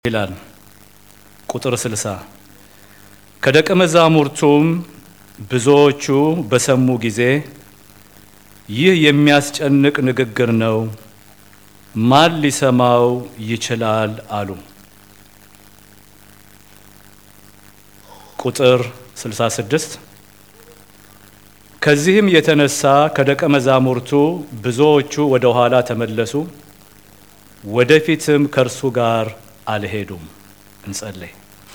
ይላል ቁጥር 60 ከደቀ መዛሙርቱም ብዙዎቹ በሰሙ ጊዜ ይህ የሚያስጨንቅ ንግግር ነው፣ ማን ሊሰማው ይችላል አሉ። ቁጥር 66 ከዚህም የተነሳ ከደቀ መዛሙርቱ ብዙዎቹ ወደ ኋላ ተመለሱ፣ ወደፊትም ከእርሱ ጋር አልሄዱም። እንጸልይ።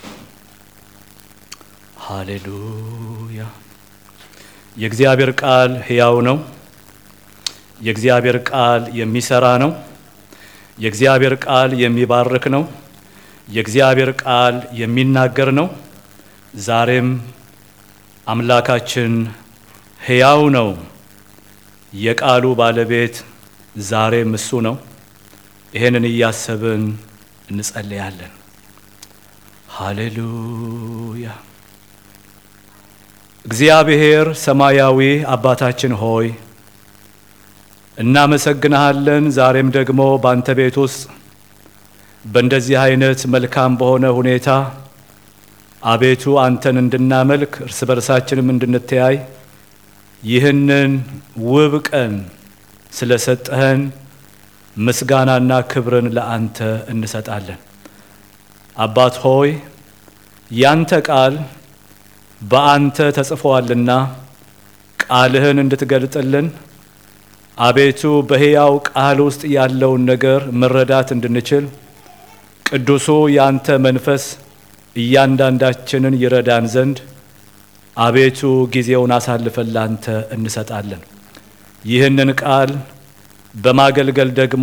ሃሌሉያ። የእግዚአብሔር ቃል ሕያው ነው። የእግዚአብሔር ቃል የሚሰራ ነው። የእግዚአብሔር ቃል የሚባርክ ነው። የእግዚአብሔር ቃል የሚናገር ነው። ዛሬም አምላካችን ሕያው ነው። የቃሉ ባለቤት ዛሬም እሱ ነው። ይሄንን እያሰብን እንጸልያለን። ሃሌሉያ። እግዚአብሔር ሰማያዊ አባታችን ሆይ እናመሰግንሃለን። ዛሬም ደግሞ በአንተ ቤት ውስጥ በእንደዚህ አይነት መልካም በሆነ ሁኔታ አቤቱ አንተን እንድናመልክ እርስ በርሳችንም እንድንተያይ ይህንን ውብ ቀን ስለሰጠህን ምስጋናና ክብርን ለአንተ እንሰጣለን። አባት ሆይ ያንተ ቃል በአንተ ተጽፏልና ቃልህን እንድትገልጥልን አቤቱ በሕያው ቃል ውስጥ ያለውን ነገር መረዳት እንድንችል ቅዱሱ ያንተ መንፈስ እያንዳንዳችንን ይረዳን ዘንድ አቤቱ ጊዜውን አሳልፈን ላንተ እንሰጣለን። ይህንን ቃል በማገልገል ደግሞ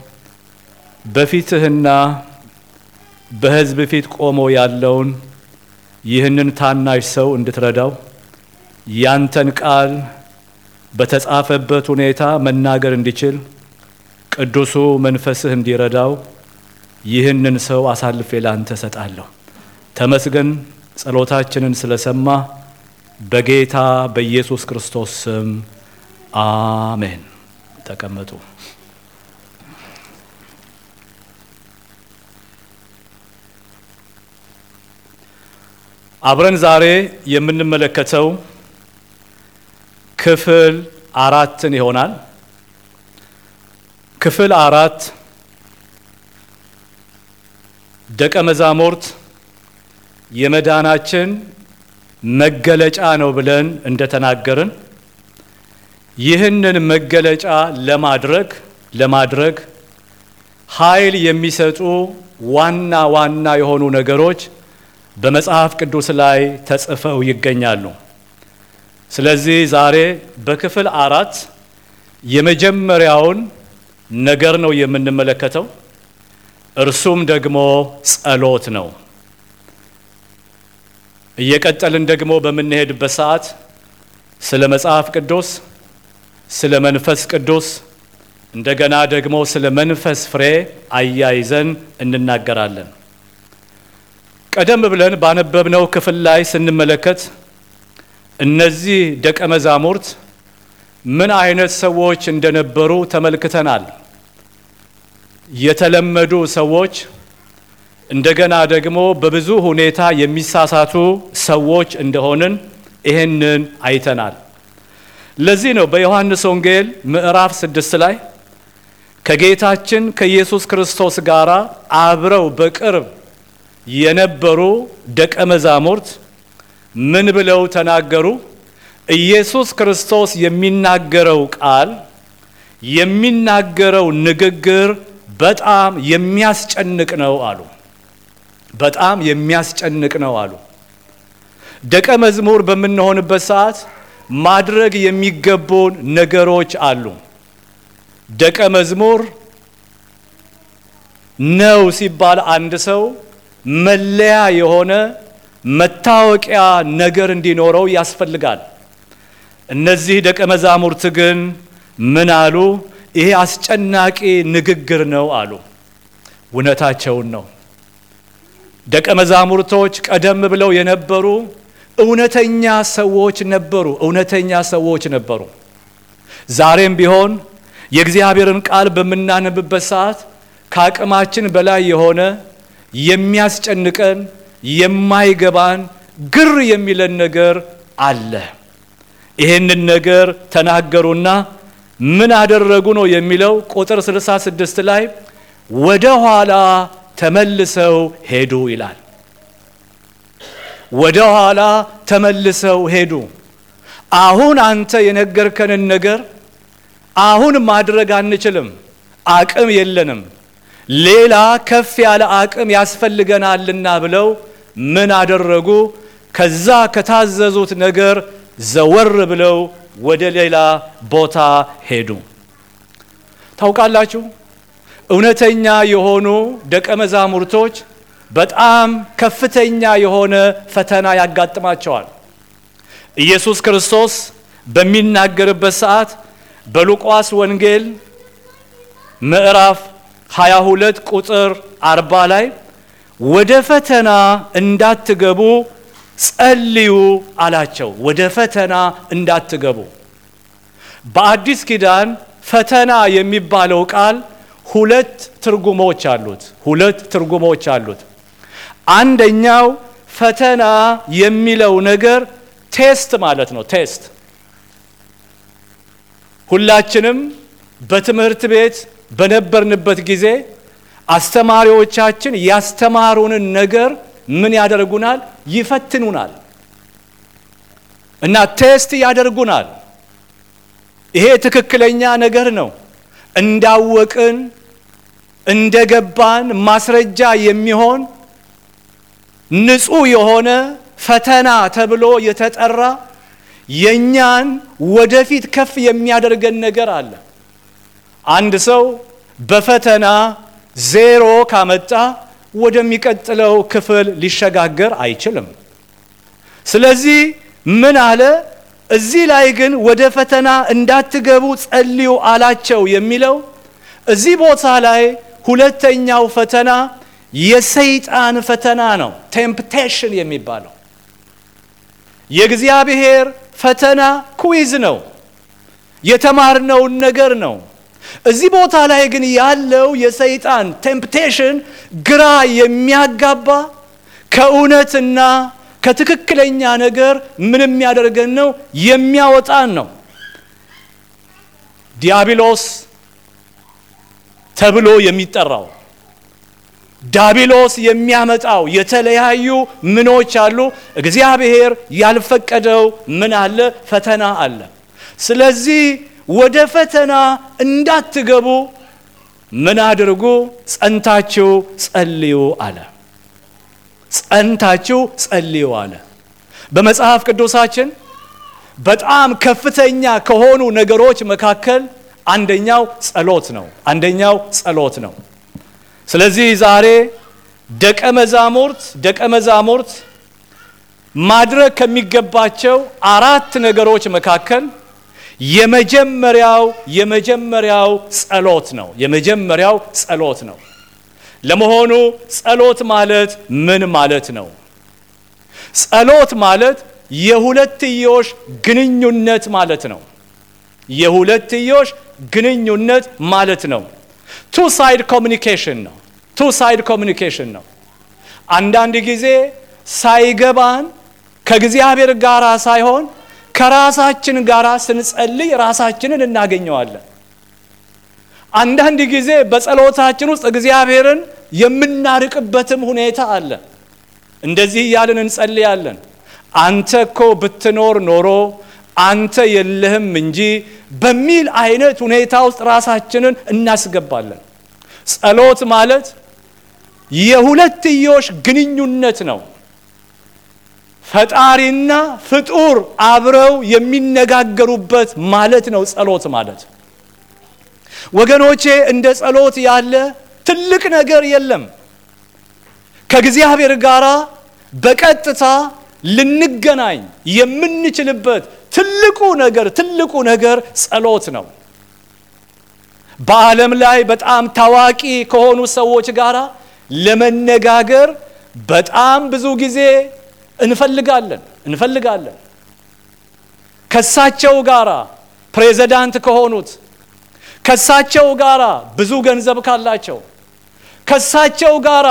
በፊትህና በሕዝብ ፊት ቆሞ ያለውን ይህንን ታናሽ ሰው እንድትረዳው ያንተን ቃል በተጻፈበት ሁኔታ መናገር እንዲችል ቅዱሱ መንፈስህ እንዲረዳው ይህንን ሰው አሳልፌ ላንተ ሰጣለሁ። ተመስገን። ጸሎታችንን ስለሰማ በጌታ በኢየሱስ ክርስቶስ ስም አሜን። ተቀመጡ። አብረን ዛሬ የምንመለከተው ክፍል አራትን ይሆናል። ክፍል አራት ደቀ መዛሙርት የመዳናችን መገለጫ ነው ብለን እንደተናገርን ይህንን መገለጫ ለማድረግ ለማድረግ ኃይል የሚሰጡ ዋና ዋና የሆኑ ነገሮች በመጽሐፍ ቅዱስ ላይ ተጽፈው ይገኛሉ። ስለዚህ ዛሬ በክፍል አራት የመጀመሪያውን ነገር ነው የምንመለከተው። እርሱም ደግሞ ጸሎት ነው። እየቀጠልን ደግሞ በምንሄድበት ሰዓት ስለ መጽሐፍ ቅዱስ፣ ስለ መንፈስ ቅዱስ እንደገና ደግሞ ስለ መንፈስ ፍሬ አያይዘን እንናገራለን። ቀደም ብለን ባነበብነው ክፍል ላይ ስንመለከት እነዚህ ደቀ መዛሙርት ምን አይነት ሰዎች እንደነበሩ ተመልክተናል። የተለመዱ ሰዎች እንደገና ደግሞ በብዙ ሁኔታ የሚሳሳቱ ሰዎች እንደሆንን ይህንን አይተናል። ለዚህ ነው በዮሐንስ ወንጌል ምዕራፍ ስድስት ላይ ከጌታችን ከኢየሱስ ክርስቶስ ጋር አብረው በቅርብ የነበሩ ደቀ መዛሙርት ምን ብለው ተናገሩ? ኢየሱስ ክርስቶስ የሚናገረው ቃል የሚናገረው ንግግር በጣም የሚያስጨንቅ ነው አሉ። በጣም የሚያስጨንቅ ነው አሉ። ደቀ መዝሙር በምንሆንበት ሰዓት ማድረግ የሚገቡን ነገሮች አሉ። ደቀ መዝሙር ነው ሲባል አንድ ሰው መለያ የሆነ መታወቂያ ነገር እንዲኖረው ያስፈልጋል። እነዚህ ደቀ መዛሙርት ግን ምን አሉ? ይሄ አስጨናቂ ንግግር ነው አሉ። እውነታቸውን ነው። ደቀ መዛሙርቶች ቀደም ብለው የነበሩ እውነተኛ ሰዎች ነበሩ። እውነተኛ ሰዎች ነበሩ። ዛሬም ቢሆን የእግዚአብሔርን ቃል በምናነብበት ሰዓት ከአቅማችን በላይ የሆነ የሚያስጨንቀን የማይገባን ግር የሚለን ነገር አለ። ይሄንን ነገር ተናገሩና ምን አደረጉ ነው የሚለው ቁጥር 66 ላይ ወደ ኋላ ተመልሰው ሄዱ ይላል። ወደ ኋላ ተመልሰው ሄዱ። አሁን አንተ የነገርከንን ነገር አሁን ማድረግ አንችልም፣ አቅም የለንም፣ ሌላ ከፍ ያለ አቅም ያስፈልገናልና ብለው ምን አደረጉ? ከዛ ከታዘዙት ነገር ዘወር ብለው ወደ ሌላ ቦታ ሄዱ። ታውቃላችሁ እውነተኛ የሆኑ ደቀ መዛሙርቶች በጣም ከፍተኛ የሆነ ፈተና ያጋጥማቸዋል። ኢየሱስ ክርስቶስ በሚናገርበት ሰዓት በሉቃስ ወንጌል ምዕራፍ 22 ቁጥር 40 ላይ ወደ ፈተና እንዳትገቡ ጸልዩ አላቸው። ወደ ፈተና እንዳትገቡ። በአዲስ ኪዳን ፈተና የሚባለው ቃል ሁለት ትርጉሞች አሉት። ሁለት ትርጉሞች አሉት። አንደኛው ፈተና የሚለው ነገር ቴስት ማለት ነው። ቴስት ሁላችንም በትምህርት ቤት በነበርንበት ጊዜ አስተማሪዎቻችን ያስተማሩንን ነገር ምን ያደርጉናል? ይፈትኑናል እና ቴስት ያደርጉናል። ይሄ ትክክለኛ ነገር ነው። እንዳወቅን እንደገባን ማስረጃ የሚሆን ንጹሕ የሆነ ፈተና ተብሎ የተጠራ የእኛን ወደፊት ከፍ የሚያደርገን ነገር አለ። አንድ ሰው በፈተና ዜሮ ካመጣ ወደሚቀጥለው ክፍል ሊሸጋገር አይችልም። ስለዚህ ምን አለ? እዚህ ላይ ግን ወደ ፈተና እንዳትገቡ ጸልዩ አላቸው የሚለው እዚህ ቦታ ላይ ሁለተኛው ፈተና የሰይጣን ፈተና ነው። ቴምፕቴሽን የሚባለው የእግዚአብሔር ፈተና ኩዊዝ ነው። የተማርነውን ነገር ነው። እዚህ ቦታ ላይ ግን ያለው የሰይጣን ቴምፕቴሽን ግራ የሚያጋባ ከእውነትና ከትክክለኛ ነገር ምን የሚያደርገን ነው? የሚያወጣን ነው። ዲያብሎስ ተብሎ የሚጠራው ዳቢሎስ የሚያመጣው የተለያዩ ምኖች አሉ። እግዚአብሔር ያልፈቀደው ምን አለ? ፈተና አለ። ስለዚህ ወደ ፈተና እንዳትገቡ ምን አድርጉ? ጸንታችሁ ጸልዩ አለ። ጸንታችሁ ጸልዩ አለ። በመጽሐፍ ቅዱሳችን በጣም ከፍተኛ ከሆኑ ነገሮች መካከል አንደኛው ጸሎት ነው። አንደኛው ጸሎት ነው። ስለዚህ ዛሬ ደቀ መዛሙርት ደቀ መዛሙርት ማድረግ ከሚገባቸው አራት ነገሮች መካከል የመጀመሪያው የመጀመሪያው ጸሎት ነው። የመጀመሪያው ጸሎት ነው። ለመሆኑ ጸሎት ማለት ምን ማለት ነው? ጸሎት ማለት የሁለትዮሽ ግንኙነት ማለት ነው። የሁለትዮሽ ግንኙነት ማለት ነው። ቱ ሳይድ ኮሚኒኬሽን ነው። ቱ ሳይድ ኮሚኒኬሽን ነው። አንዳንድ ጊዜ ሳይገባን ከእግዚአብሔር ጋር ሳይሆን ከራሳችን ጋር ስንጸልይ ራሳችንን እናገኘዋለን። አንዳንድ ጊዜ በጸሎታችን ውስጥ እግዚአብሔርን የምናርቅበትም ሁኔታ አለ። እንደዚህ እያልን እንጸልያለን። አንተ እኮ ብትኖር ኖሮ አንተ የለህም እንጂ በሚል አይነት ሁኔታ ውስጥ ራሳችንን እናስገባለን። ጸሎት ማለት የሁለትዮሽ ግንኙነት ነው። ፈጣሪና ፍጡር አብረው የሚነጋገሩበት ማለት ነው ጸሎት ማለት። ወገኖቼ እንደ ጸሎት ያለ ትልቅ ነገር የለም። ከእግዚአብሔር ጋር በቀጥታ ልንገናኝ የምንችልበት ትልቁ ነገር ትልቁ ነገር ጸሎት ነው። በዓለም ላይ በጣም ታዋቂ ከሆኑ ሰዎች ጋር ለመነጋገር በጣም ብዙ ጊዜ እንፈልጋለን እንፈልጋለን። ከሳቸው ጋራ ፕሬዚዳንት ከሆኑት ከሳቸው ጋራ ብዙ ገንዘብ ካላቸው ከሳቸው ጋራ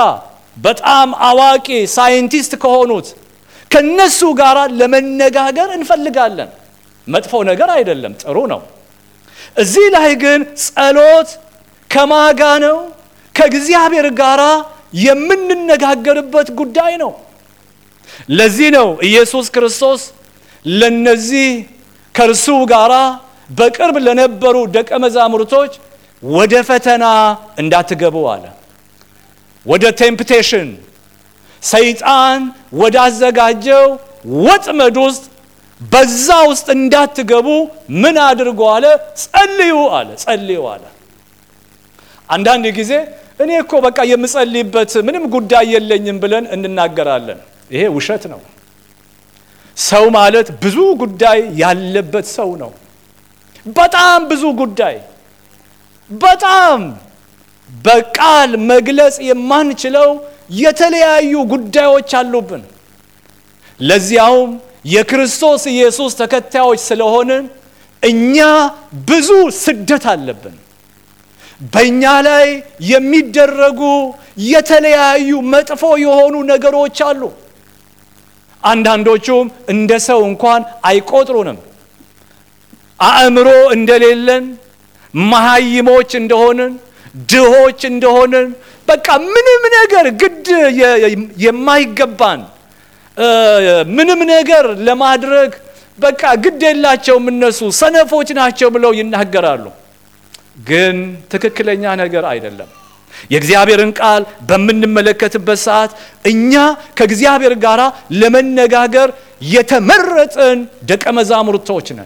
በጣም አዋቂ ሳይንቲስት ከሆኑት ከነሱ ጋር ለመነጋገር እንፈልጋለን። መጥፎ ነገር አይደለም፣ ጥሩ ነው። እዚህ ላይ ግን ጸሎት ከማጋ ነው ከእግዚአብሔር ጋር የምንነጋገርበት ጉዳይ ነው። ለዚህ ነው ኢየሱስ ክርስቶስ ለነዚህ ከእርሱ ጋር በቅርብ ለነበሩ ደቀ መዛሙርቶች ወደ ፈተና እንዳትገቡ አለ። ወደ ቴምፕቴሽን ሰይጣን ወዳዘጋጀው ወጥመድ ውስጥ በዛ ውስጥ እንዳትገቡ ምን አድርጎ አለ? ጸልዩ አለ። ጸልዩ አለ። አንዳንድ ጊዜ እኔ እኮ በቃ የምጸልይበት ምንም ጉዳይ የለኝም ብለን እንናገራለን። ይሄ ውሸት ነው። ሰው ማለት ብዙ ጉዳይ ያለበት ሰው ነው። በጣም ብዙ ጉዳይ በጣም በቃል መግለጽ የማንችለው የተለያዩ ጉዳዮች አሉብን። ለዚያውም የክርስቶስ ኢየሱስ ተከታዮች ስለሆንን እኛ ብዙ ስደት አለብን። በእኛ ላይ የሚደረጉ የተለያዩ መጥፎ የሆኑ ነገሮች አሉ። አንዳንዶቹም እንደ ሰው እንኳን አይቆጥሩንም። አእምሮ እንደሌለን፣ መሀይሞች እንደሆንን፣ ድሆች እንደሆንን በቃ ምንም ነገር ግድ የማይገባን ምንም ነገር ለማድረግ በቃ ግድ የላቸውም እነሱ ሰነፎች ናቸው ብለው ይናገራሉ። ግን ትክክለኛ ነገር አይደለም። የእግዚአብሔርን ቃል በምንመለከትበት ሰዓት እኛ ከእግዚአብሔር ጋር ለመነጋገር የተመረጥን ደቀ መዛሙርቶች ነን።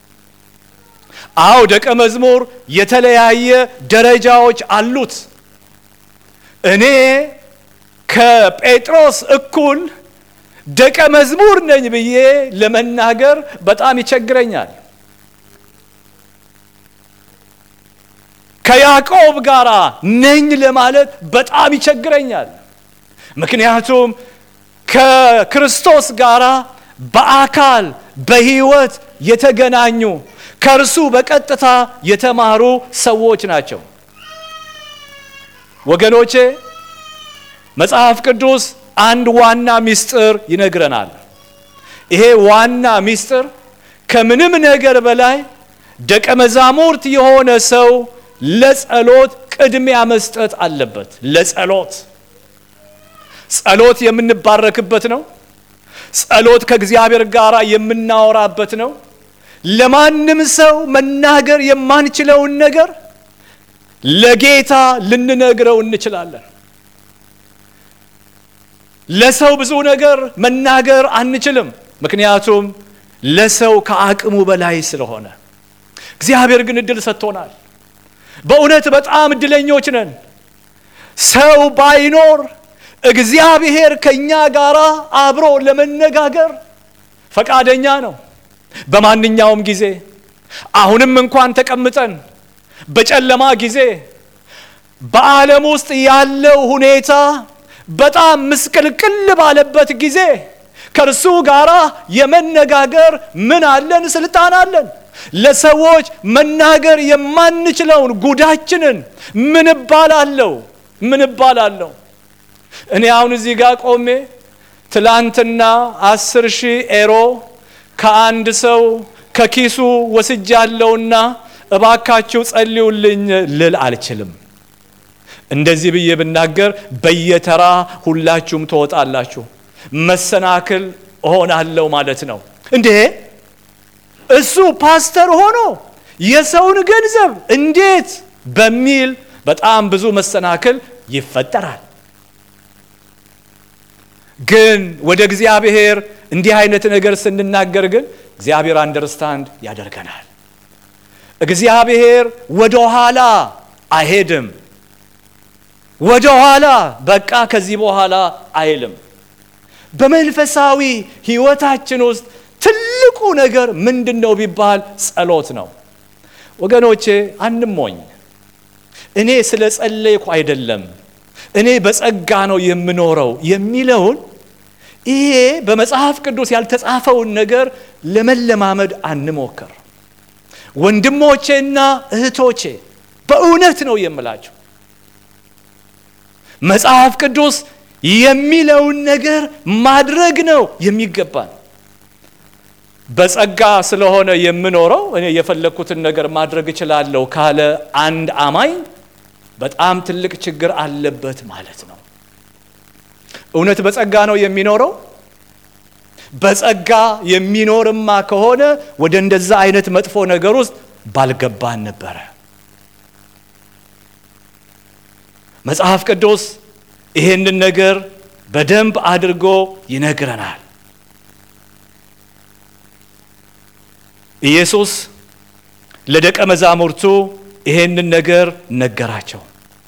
አዎ ደቀ መዝሙር የተለያየ ደረጃዎች አሉት። እኔ ከጴጥሮስ እኩል ደቀ መዝሙር ነኝ ብዬ ለመናገር በጣም ይቸግረኛል። ከያዕቆብ ጋር ነኝ ለማለት በጣም ይቸግረኛል። ምክንያቱም ከክርስቶስ ጋር በአካል በሕይወት የተገናኙ ከእርሱ በቀጥታ የተማሩ ሰዎች ናቸው። ወገኖቼ መጽሐፍ ቅዱስ አንድ ዋና ምስጢር ይነግረናል። ይሄ ዋና ምስጢር ከምንም ነገር በላይ ደቀ መዛሙርት የሆነ ሰው ለጸሎት ቅድሚያ መስጠት አለበት። ለጸሎት ጸሎት የምንባረክበት ነው። ጸሎት ከእግዚአብሔር ጋር የምናወራበት ነው። ለማንም ሰው መናገር የማንችለውን ነገር ለጌታ ልንነግረው እንችላለን። ለሰው ብዙ ነገር መናገር አንችልም፣ ምክንያቱም ለሰው ከአቅሙ በላይ ስለሆነ። እግዚአብሔር ግን እድል ሰጥቶናል። በእውነት በጣም እድለኞች ነን። ሰው ባይኖር እግዚአብሔር ከእኛ ጋር አብሮ ለመነጋገር ፈቃደኛ ነው። በማንኛውም ጊዜ አሁንም እንኳን ተቀምጠን በጨለማ ጊዜ በዓለም ውስጥ ያለው ሁኔታ በጣም ምስቅልቅል ባለበት ጊዜ ከእርሱ ጋር የመነጋገር ምን አለን? ስልጣን አለን። ለሰዎች መናገር የማንችለውን ጉዳችንን ምን እባላለሁ? ምን እባላለሁ? እኔ አሁን እዚህ ጋር ቆሜ ትላንትና አስር ሺህ ኤሮ ከአንድ ሰው ከኪሱ ወስጃለሁና እባካችሁ ጸልዩልኝ ልል አልችልም። እንደዚህ ብዬ ብናገር በየተራ ሁላችሁም ትወጣላችሁ፣ መሰናክል እሆናለሁ ማለት ነው። እንዴ እሱ ፓስተር ሆኖ የሰውን ገንዘብ እንዴት በሚል በጣም ብዙ መሰናክል ይፈጠራል። ግን ወደ እግዚአብሔር እንዲህ አይነት ነገር ስንናገር ግን እግዚአብሔር አንደርስታንድ ያደርገናል። እግዚአብሔር ወደ ኋላ አይሄድም። ወደ ኋላ በቃ ከዚህ በኋላ አይልም። በመንፈሳዊ ሕይወታችን ውስጥ ትልቁ ነገር ምንድን ነው ቢባል ጸሎት ነው። ወገኖቼ አንሞኝ። እኔ ስለ ጸለይኩ አይደለም እኔ በጸጋ ነው የምኖረው የሚለውን ይሄ በመጽሐፍ ቅዱስ ያልተጻፈውን ነገር ለመለማመድ አንሞክር። ወንድሞቼና እህቶቼ በእውነት ነው የምላቸው መጽሐፍ ቅዱስ የሚለውን ነገር ማድረግ ነው የሚገባን። በጸጋ ስለሆነ የምኖረው እኔ የፈለግኩትን ነገር ማድረግ እችላለሁ ካለ አንድ አማኝ በጣም ትልቅ ችግር አለበት ማለት ነው። እውነት በጸጋ ነው የሚኖረው? በጸጋ የሚኖርማ ከሆነ ወደ እንደዛ አይነት መጥፎ ነገር ውስጥ ባልገባን ነበረ። መጽሐፍ ቅዱስ ይሄንን ነገር በደንብ አድርጎ ይነግረናል። ኢየሱስ ለደቀ መዛሙርቱ ይሄንን ነገር ነገራቸው።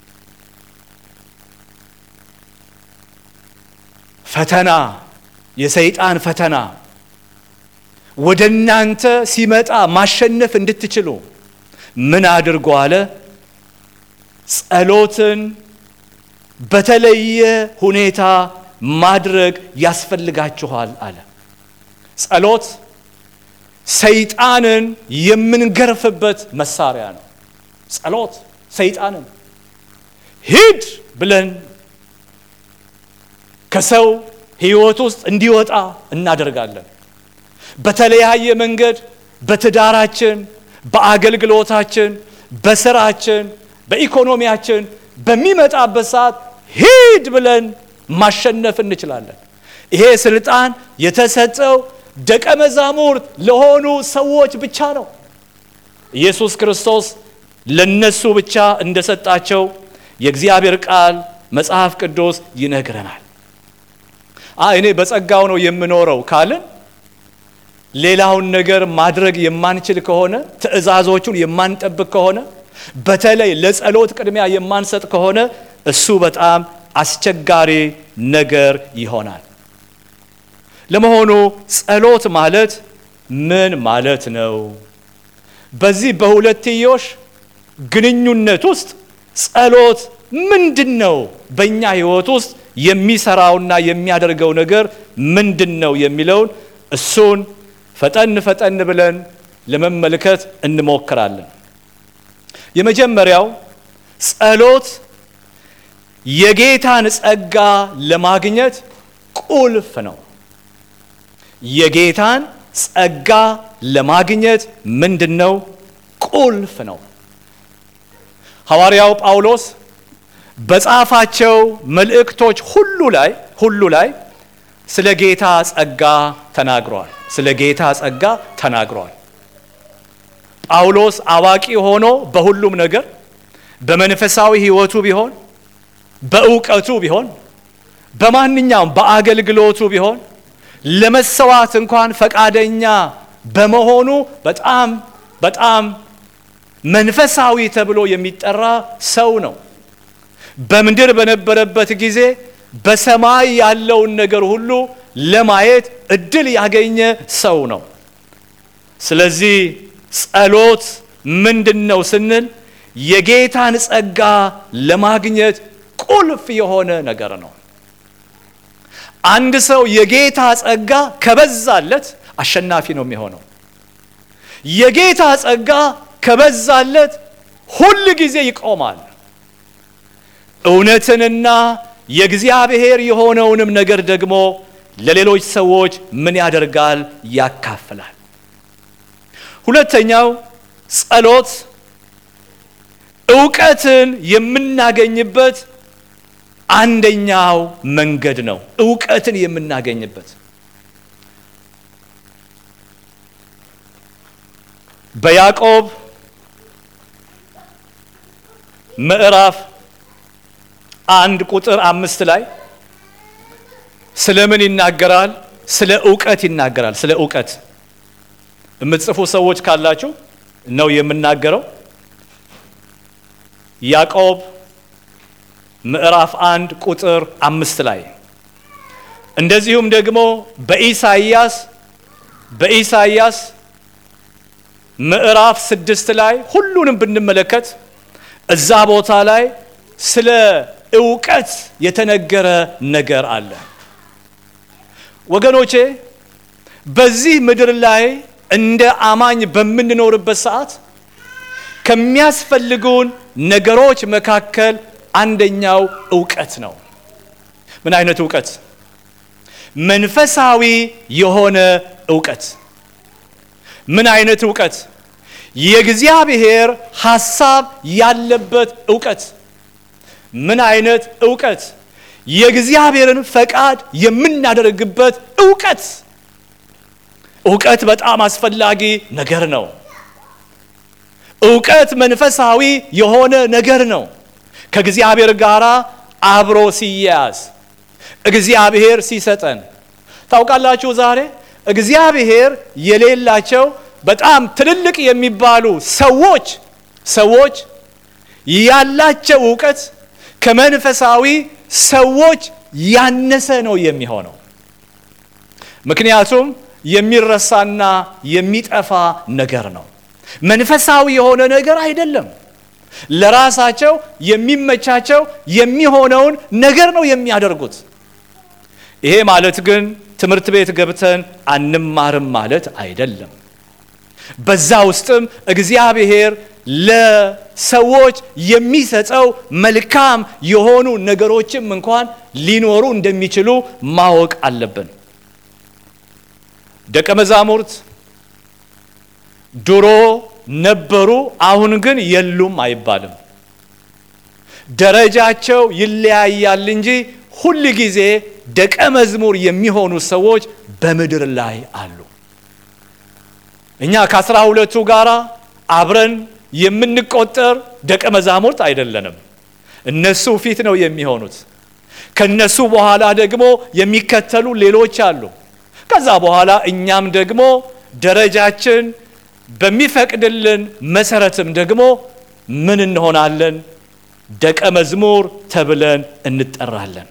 ፈተና የሰይጣን ፈተና ወደ እናንተ ሲመጣ ማሸነፍ እንድትችሉ ምን አድርጎ አለ? ጸሎትን በተለየ ሁኔታ ማድረግ ያስፈልጋችኋል አለ። ጸሎት ሰይጣንን የምንገርፍበት መሳሪያ ነው። ጸሎት ሰይጣንን ሂድ ብለን ከሰው ሕይወት ውስጥ እንዲወጣ እናደርጋለን። በተለያየ መንገድ በትዳራችን፣ በአገልግሎታችን፣ በስራችን፣ በኢኮኖሚያችን በሚመጣበት ሰዓት ሂድ ብለን ማሸነፍ እንችላለን። ይሄ ስልጣን የተሰጠው ደቀ መዛሙርት ለሆኑ ሰዎች ብቻ ነው። ኢየሱስ ክርስቶስ ለነሱ ብቻ እንደሰጣቸው የእግዚአብሔር ቃል መጽሐፍ ቅዱስ ይነግረናል። አይ እኔ በጸጋው ነው የምኖረው ካልን ሌላውን ነገር ማድረግ የማንችል ከሆነ ትእዛዞቹን የማንጠብቅ ከሆነ በተለይ ለጸሎት ቅድሚያ የማንሰጥ ከሆነ እሱ በጣም አስቸጋሪ ነገር ይሆናል። ለመሆኑ ጸሎት ማለት ምን ማለት ነው? በዚህ በሁለትዮሽ ግንኙነት ውስጥ ጸሎት ምንድን ነው? በእኛ ሕይወት ውስጥ የሚሰራውና የሚያደርገው ነገር ምንድን ነው የሚለውን እሱን ፈጠን ፈጠን ብለን ለመመልከት እንሞክራለን። የመጀመሪያው ጸሎት የጌታን ጸጋ ለማግኘት ቁልፍ ነው። የጌታን ጸጋ ለማግኘት ምንድን ነው? ቁልፍ ነው። ሐዋርያው ጳውሎስ በጻፋቸው መልእክቶች ሁሉ ላይ ሁሉ ላይ ስለ ጌታ ጸጋ ተናግሯል። ስለ ጌታ ጸጋ ተናግሯል። ጳውሎስ አዋቂ ሆኖ በሁሉም ነገር በመንፈሳዊ ሕይወቱ ቢሆን በእውቀቱ ቢሆን በማንኛውም በአገልግሎቱ ቢሆን ለመሰዋት እንኳን ፈቃደኛ በመሆኑ በጣም በጣም መንፈሳዊ ተብሎ የሚጠራ ሰው ነው። በምድር በነበረበት ጊዜ በሰማይ ያለውን ነገር ሁሉ ለማየት እድል ያገኘ ሰው ነው። ስለዚህ ጸሎት ምንድን ነው ስንል የጌታን ጸጋ ለማግኘት ቁልፍ የሆነ ነገር ነው። አንድ ሰው የጌታ ጸጋ ከበዛለት አሸናፊ ነው የሚሆነው። የጌታ ጸጋ ከበዛለት ሁል ጊዜ ይቆማል። እውነትንና የእግዚአብሔር የሆነውንም ነገር ደግሞ ለሌሎች ሰዎች ምን ያደርጋል? ያካፍላል። ሁለተኛው ጸሎት እውቀትን የምናገኝበት አንደኛው መንገድ ነው። እውቀትን የምናገኝበት በያዕቆብ ምዕራፍ አንድ ቁጥር አምስት ላይ ስለ ምን ይናገራል? ስለ እውቀት ይናገራል። ስለ እውቀት የምትጽፉ ሰዎች ካላችሁ ነው የምናገረው። ያዕቆብ ምዕራፍ አንድ ቁጥር አምስት ላይ እንደዚሁም ደግሞ በኢሳይያስ በኢሳይያስ ምዕራፍ ስድስት ላይ ሁሉንም ብንመለከት እዛ ቦታ ላይ ስለ እውቀት የተነገረ ነገር አለ። ወገኖቼ በዚህ ምድር ላይ እንደ አማኝ በምንኖርበት ሰዓት ከሚያስፈልጉን ነገሮች መካከል አንደኛው እውቀት ነው። ምን አይነት እውቀት? መንፈሳዊ የሆነ እውቀት። ምን አይነት እውቀት? የእግዚአብሔር ሐሳብ ያለበት እውቀት። ምን አይነት እውቀት? የእግዚአብሔርን ፈቃድ የምናደርግበት እውቀት። እውቀት በጣም አስፈላጊ ነገር ነው። እውቀት መንፈሳዊ የሆነ ነገር ነው። ከእግዚአብሔር ጋር አብሮ ሲያያዝ እግዚአብሔር ሲሰጠን ታውቃላችሁ። ዛሬ እግዚአብሔር የሌላቸው በጣም ትልልቅ የሚባሉ ሰዎች ሰዎች ያላቸው እውቀት ከመንፈሳዊ ሰዎች ያነሰ ነው የሚሆነው። ምክንያቱም የሚረሳና የሚጠፋ ነገር ነው። መንፈሳዊ የሆነ ነገር አይደለም። ለራሳቸው የሚመቻቸው የሚሆነውን ነገር ነው የሚያደርጉት። ይሄ ማለት ግን ትምህርት ቤት ገብተን አንማርም ማለት አይደለም። በዛ ውስጥም እግዚአብሔር ለሰዎች የሚሰጠው መልካም የሆኑ ነገሮችም እንኳን ሊኖሩ እንደሚችሉ ማወቅ አለብን። ደቀ መዛሙርት ድሮ ነበሩ፣ አሁን ግን የሉም አይባልም። ደረጃቸው ይለያያል እንጂ ሁል ጊዜ ደቀ መዝሙር የሚሆኑ ሰዎች በምድር ላይ አሉ። እኛ ከአስራ ሁለቱ ጋራ አብረን የምንቆጠር ደቀ መዛሙርት አይደለንም። እነሱ ፊት ነው የሚሆኑት። ከነሱ በኋላ ደግሞ የሚከተሉ ሌሎች አሉ። ከዛ በኋላ እኛም ደግሞ ደረጃችን በሚፈቅድልን መሰረትም ደግሞ ምን እንሆናለን? ደቀ መዝሙር ተብለን እንጠራለን።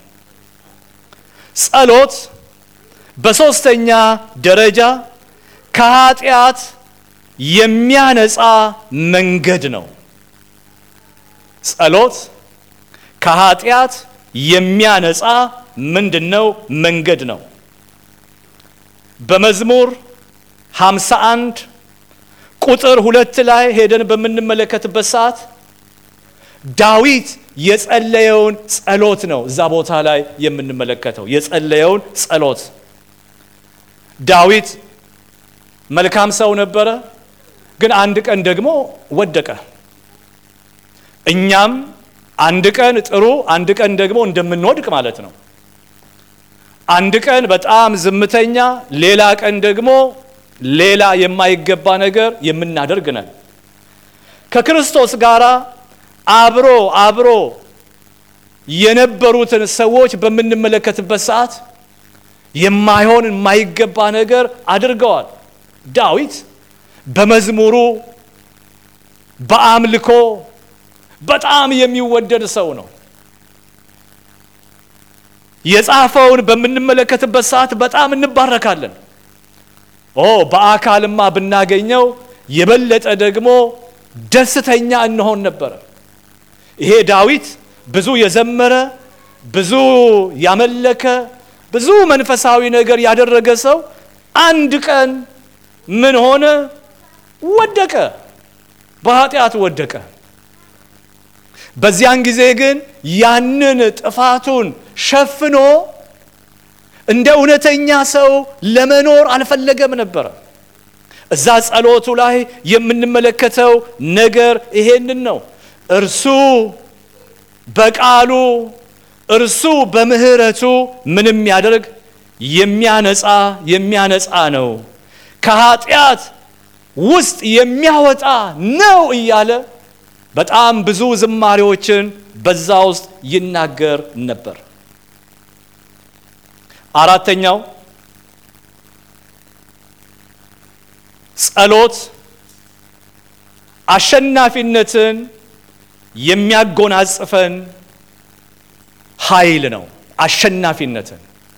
ጸሎት በሦስተኛ ደረጃ ከኃጢአት የሚያነጻ መንገድ ነው። ጸሎት ከኃጢአት የሚያነጻ ምንድን ነው? መንገድ ነው። በመዝሙር 51 ቁጥር ሁለት ላይ ሄደን በምንመለከትበት ሰዓት ዳዊት የጸለየውን ጸሎት ነው እዛ ቦታ ላይ የምንመለከተው የጸለየውን ጸሎት። ዳዊት መልካም ሰው ነበረ፣ ግን አንድ ቀን ደግሞ ወደቀ። እኛም አንድ ቀን ጥሩ፣ አንድ ቀን ደግሞ እንደምንወድቅ ማለት ነው። አንድ ቀን በጣም ዝምተኛ፣ ሌላ ቀን ደግሞ ሌላ የማይገባ ነገር የምናደርግ ነን። ከክርስቶስ ጋር አብሮ አብሮ የነበሩትን ሰዎች በምንመለከትበት ሰዓት የማይሆን የማይገባ ነገር አድርገዋል። ዳዊት በመዝሙሩ በአምልኮ በጣም የሚወደድ ሰው ነው። የጻፈውን በምንመለከትበት ሰዓት በጣም እንባረካለን። ኦ በአካልማ ብናገኘው የበለጠ ደግሞ ደስተኛ እንሆን ነበረ። ይሄ ዳዊት ብዙ የዘመረ ብዙ ያመለከ ብዙ መንፈሳዊ ነገር ያደረገ ሰው አንድ ቀን ምን ሆነ? ወደቀ፣ በኃጢአት ወደቀ። በዚያን ጊዜ ግን ያንን ጥፋቱን ሸፍኖ እንደ እውነተኛ ሰው ለመኖር አልፈለገም ነበረ። እዛ ጸሎቱ ላይ የምንመለከተው ነገር ይሄንን ነው። እርሱ በቃሉ እርሱ በምሕረቱ ምንም ያደርግ የሚያነጻ የሚያነጻ ነው፣ ከኃጢአት ውስጥ የሚያወጣ ነው እያለ በጣም ብዙ ዝማሬዎችን በዛ ውስጥ ይናገር ነበር። አራተኛው ጸሎት አሸናፊነትን የሚያጎናጽፈን ኃይል ነው። አሸናፊነትን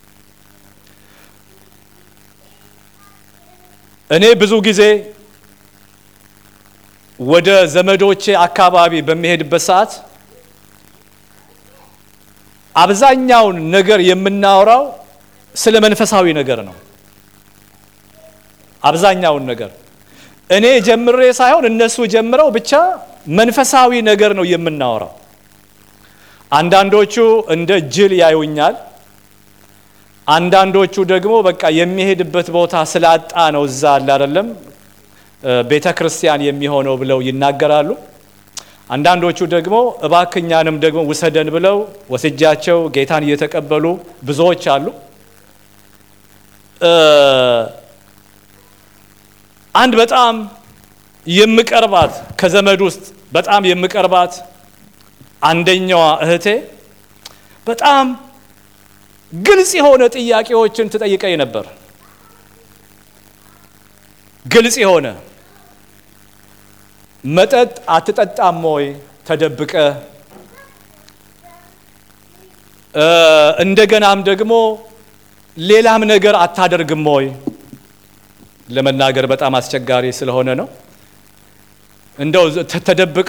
እኔ ብዙ ጊዜ ወደ ዘመዶቼ አካባቢ በሚሄድበት ሰዓት አብዛኛውን ነገር የምናወራው ስለ መንፈሳዊ ነገር ነው። አብዛኛውን ነገር እኔ ጀምሬ ሳይሆን እነሱ ጀምረው ብቻ መንፈሳዊ ነገር ነው የምናወራው። አንዳንዶቹ እንደ ጅል ያዩኛል፣ አንዳንዶቹ ደግሞ በቃ የሚሄድበት ቦታ ስላጣ ነው እዛ አለ አይደለም ቤተ ክርስቲያን የሚሆነው ብለው ይናገራሉ። አንዳንዶቹ ደግሞ እባክኛንም ደግሞ ውሰደን ብለው ወስጃቸው ጌታን እየተቀበሉ ብዙዎች አሉ። አንድ በጣም የምቀርባት ከዘመድ ውስጥ በጣም የምቀርባት አንደኛዋ እህቴ በጣም ግልጽ የሆነ ጥያቄዎችን ትጠይቀኝ ነበር። ግልጽ የሆነ መጠጥ አትጠጣም ወይ ተደብቀ? እንደገናም ደግሞ ሌላም ነገር አታደርግም ወይ? ለመናገር በጣም አስቸጋሪ ስለሆነ ነው። እንደው ተደብቀ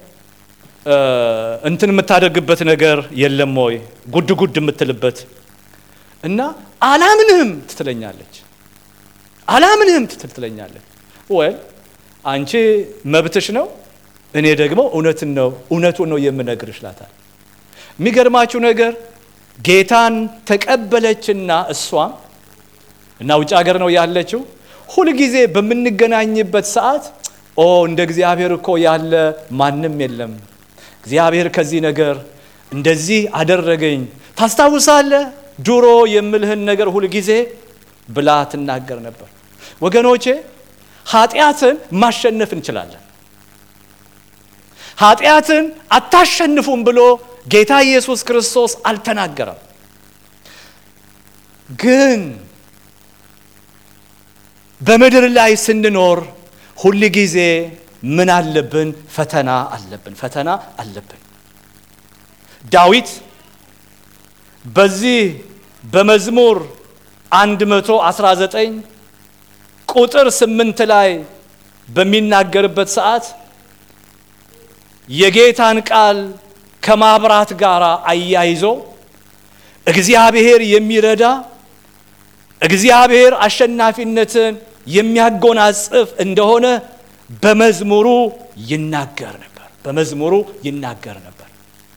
እንትን የምታደርግበት ነገር የለም ወይ? ጉድ ጉድ የምትልበት እና አላምንህም ትትለኛለች። አላምንህም ትትለኛለች። ወይ አንቺ መብትሽ ነው፣ እኔ ደግሞ እውነትን ነው እውነቱን ነው የምነግርሽ እላታለሁ። የሚገርማችሁ ነገር ጌታን ተቀበለችና እሷም እና ውጭ ሀገር ነው ያለችው። ሁልጊዜ በምንገናኝበት ሰዓት ኦ እንደ እግዚአብሔር እኮ ያለ ማንም የለም፣ እግዚአብሔር ከዚህ ነገር እንደዚህ አደረገኝ፣ ታስታውሳለህ ድሮ የምልህን ነገር ሁልጊዜ ብላ ትናገር ነበር። ወገኖቼ ኃጢአትን ማሸነፍ እንችላለን። ኃጢአትን አታሸንፉም ብሎ ጌታ ኢየሱስ ክርስቶስ አልተናገረም። ግን በምድር ላይ ስንኖር ሁል ጊዜ ምን አለብን? ፈተና አለብን። ፈተና አለብን። ዳዊት በዚህ በመዝሙር 119 ቁጥር ስምንት ላይ በሚናገርበት ሰዓት የጌታን ቃል ከማብራት ጋር አያይዞ እግዚአብሔር የሚረዳ እግዚአብሔር አሸናፊነትን የሚያጎናጽፍ እንደሆነ በመዝሙሩ ይናገር ነበር። በመዝሙሩ ይናገር ነበር።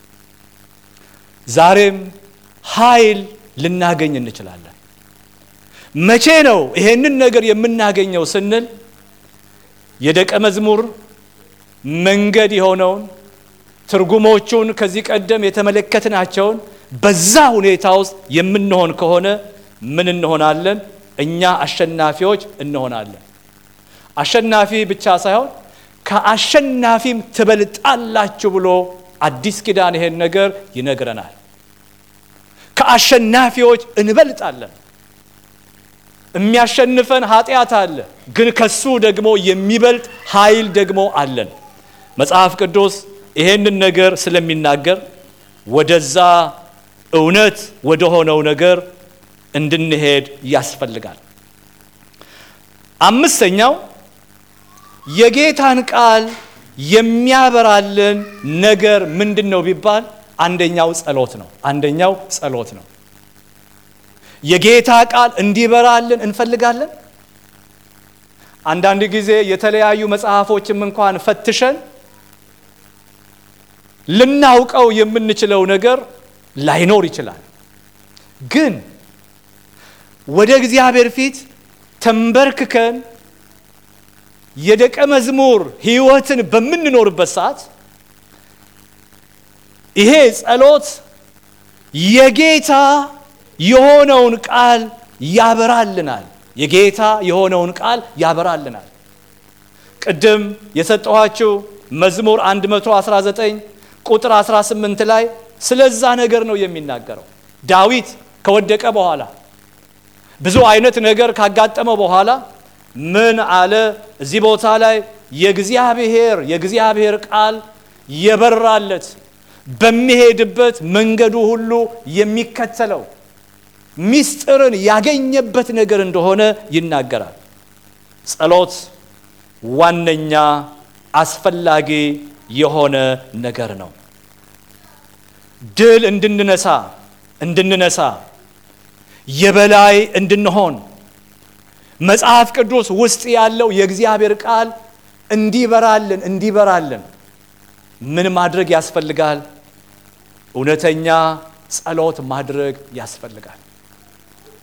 ዛሬም ኃይል ልናገኝ እንችላለን። መቼ ነው ይሄንን ነገር የምናገኘው ስንል የደቀ መዝሙር መንገድ የሆነውን ትርጉሞቹን ከዚህ ቀደም የተመለከትናቸውን በዛ ሁኔታ ውስጥ የምንሆን ከሆነ ምን እንሆናለን? እኛ አሸናፊዎች እንሆናለን። አሸናፊ ብቻ ሳይሆን ከአሸናፊም ትበልጣላችሁ ብሎ አዲስ ኪዳን ይሄን ነገር ይነግረናል። ከአሸናፊዎች እንበልጣለን። የሚያሸንፈን ኃጢአት አለ፣ ግን ከሱ ደግሞ የሚበልጥ ኃይል ደግሞ አለን። መጽሐፍ ቅዱስ ይሄንን ነገር ስለሚናገር ወደዛ እውነት ወደ ሆነው ነገር እንድንሄድ ያስፈልጋል። አምስተኛው የጌታን ቃል የሚያበራልን ነገር ምንድን ነው ቢባል አንደኛው ጸሎት ነው። አንደኛው ጸሎት ነው። የጌታ ቃል እንዲበራልን እንፈልጋለን። አንዳንድ ጊዜ የተለያዩ መጽሐፎችም እንኳን ፈትሸን ልናውቀው የምንችለው ነገር ላይኖር ይችላል። ግን ወደ እግዚአብሔር ፊት ተንበርክከን የደቀ መዝሙር ሕይወትን በምንኖርበት ሰዓት ይሄ ጸሎት የጌታ የሆነውን ቃል ያበራልናል። የጌታ የሆነውን ቃል ያበራልናል። ቅድም የሰጠኋችሁ መዝሙር 119 ቁጥር 18 ላይ ስለዛ ነገር ነው የሚናገረው። ዳዊት ከወደቀ በኋላ ብዙ አይነት ነገር ካጋጠመው በኋላ ምን አለ? እዚህ ቦታ ላይ የእግዚአብሔር የእግዚአብሔር ቃል የበራለት በሚሄድበት መንገዱ ሁሉ የሚከተለው ሚስጥርን ያገኘበት ነገር እንደሆነ ይናገራል። ጸሎት ዋነኛ አስፈላጊ የሆነ ነገር ነው። ድል እንድንነሳ እንድንነሳ የበላይ እንድንሆን መጽሐፍ ቅዱስ ውስጥ ያለው የእግዚአብሔር ቃል እንዲበራልን እንዲበራልን ምን ማድረግ ያስፈልጋል? እውነተኛ ጸሎት ማድረግ ያስፈልጋል።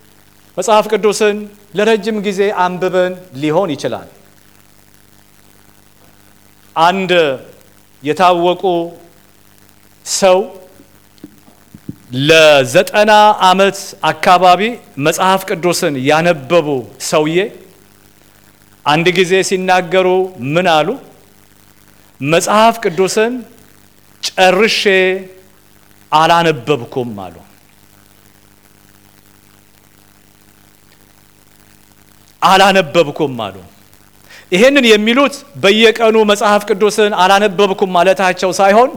መጽሐፍ ቅዱስን ለረጅም ጊዜ አንብበን ሊሆን ይችላል። አንድ የታወቁ ሰው ለዘጠና ዓመት አካባቢ መጽሐፍ ቅዱስን ያነበቡ ሰውዬ አንድ ጊዜ ሲናገሩ ምን አሉ? መጽሐፍ ቅዱስን ጨርሼ አላነበብኩም አሉ። አላነበብኩም አሉ። ይሄንን የሚሉት በየቀኑ መጽሐፍ ቅዱስን አላነበብኩም ማለታቸው ሳይሆን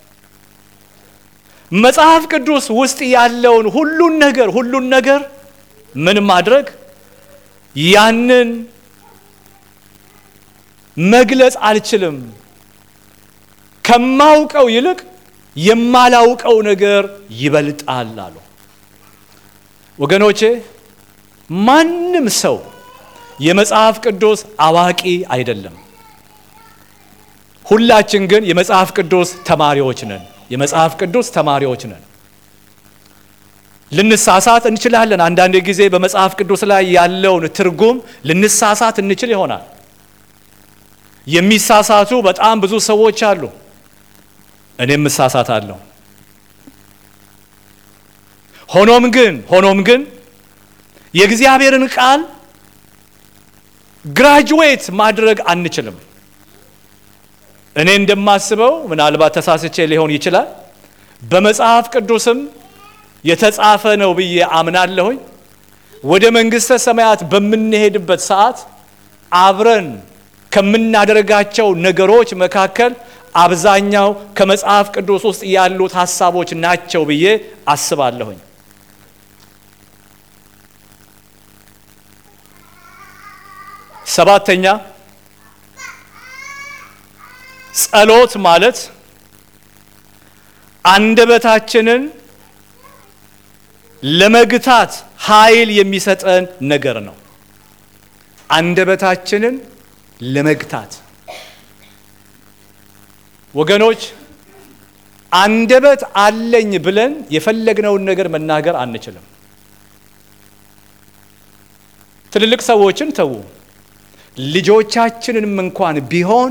መጽሐፍ ቅዱስ ውስጥ ያለውን ሁሉን ነገር ሁሉን ነገር ምን ማድረግ ያንን መግለጽ አልችልም፣ ከማውቀው ይልቅ የማላውቀው ነገር ይበልጣል አሉ። ወገኖቼ ማንም ሰው የመጽሐፍ ቅዱስ አዋቂ አይደለም። ሁላችን ግን የመጽሐፍ ቅዱስ ተማሪዎች ነን። የመጽሐፍ ቅዱስ ተማሪዎች ነን። ልንሳሳት እንችላለን። አንዳንድ ጊዜ በመጽሐፍ ቅዱስ ላይ ያለውን ትርጉም ልንሳሳት እንችል ይሆናል። የሚሳሳቱ በጣም ብዙ ሰዎች አሉ። እኔም እሳሳታለሁ። ሆኖም ግን ሆኖም ግን የእግዚአብሔርን ቃል ግራጁዌት ማድረግ አንችልም። እኔ እንደማስበው ምናልባት ተሳስቼ ሊሆን ይችላል። በመጽሐፍ ቅዱስም የተጻፈ ነው ብዬ አምናለሁኝ። ወደ መንግሥተ ሰማያት በምንሄድበት ሰዓት አብረን ከምናደርጋቸው ነገሮች መካከል አብዛኛው ከመጽሐፍ ቅዱስ ውስጥ ያሉት ሀሳቦች ናቸው ብዬ አስባለሁኝ። ሰባተኛ ጸሎት ማለት አንደበታችንን ለመግታት ኃይል የሚሰጠን ነገር ነው። አንደበታችንን ለመግታት ወገኖች፣ አንደበት አለኝ ብለን የፈለግነውን ነገር መናገር አንችልም። ትልልቅ ሰዎችን ተዉ፣ ልጆቻችንንም እንኳን ቢሆን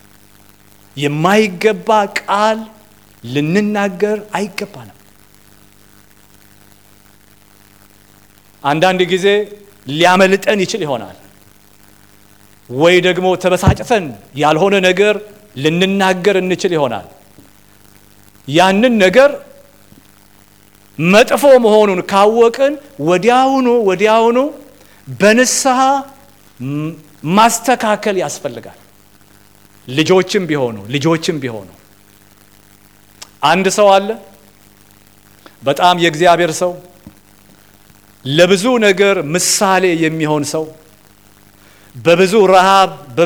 የማይገባ ቃል ልንናገር አይገባንም። አንዳንድ ጊዜ ሊያመልጠን ይችል ይሆናል ወይ ደግሞ ተበሳጭተን ያልሆነ ነገር ልንናገር እንችል ይሆናል። ያንን ነገር መጥፎ መሆኑን ካወቅን ወዲያውኑ ወዲያውኑ በንስሐ ማስተካከል ያስፈልጋል። ልጆችም ቢሆኑ ልጆችም ቢሆኑ አንድ ሰው አለ፣ በጣም የእግዚአብሔር ሰው፣ ለብዙ ነገር ምሳሌ የሚሆን ሰው በብዙ ረሃብ